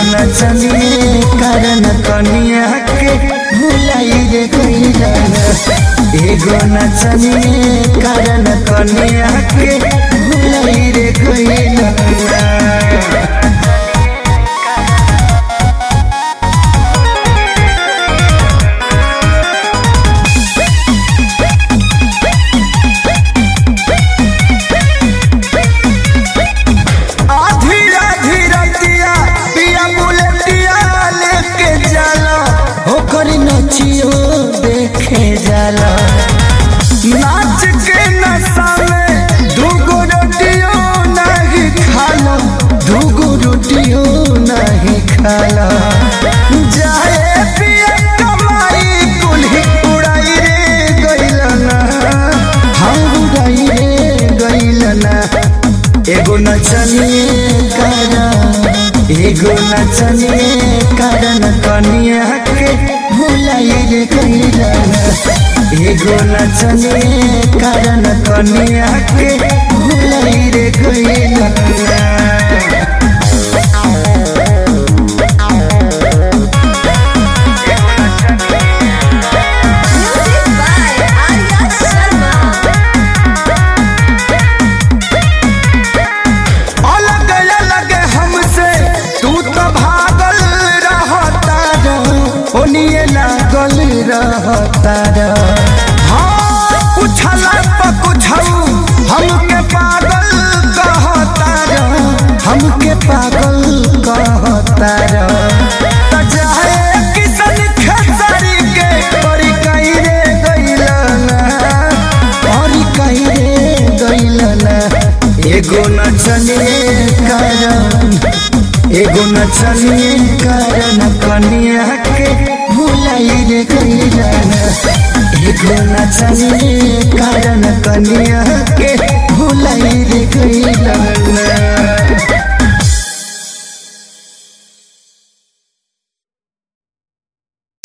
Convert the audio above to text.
नचनिए कारण कनिया के भुलाई रे गईला एगो नचनिए कारण कनिया के भुलाई रे गईला आधी आधी रतिया पिया बुलेटिया लेके जाला ओकर नचियो देखे जाला नाच के नशा में दूगो रोटियो नहीं खाला दूगो रोटियो नहीं खाला जाए पिया कमाई कुल्ही उड़ाई रे गइलना हम उड़ाई रे गइलना एगो नचनिए कारण एगो नचनिए कारण कनिया के भुलाई रे गइला एगो नचनिए कारण कनिया के भुलाई रे गइला Music by Arya Sharma. अलग अलग हमसे तू तो भागल रहता रह ओनिए लागल रहता रह हाँ पूछला पर कुछऊ हमके पागल कहता रह हमके पागल कहता रह त जाए किसन खेसारी के परी कहीं रे गइलना परी कहीं रे गइलना एगो नचनिए कारण एगो नचनिए कारण कनिया के भुलाई रे गइला एगो नचनिए कारण कनिया के भुलाई रे गइला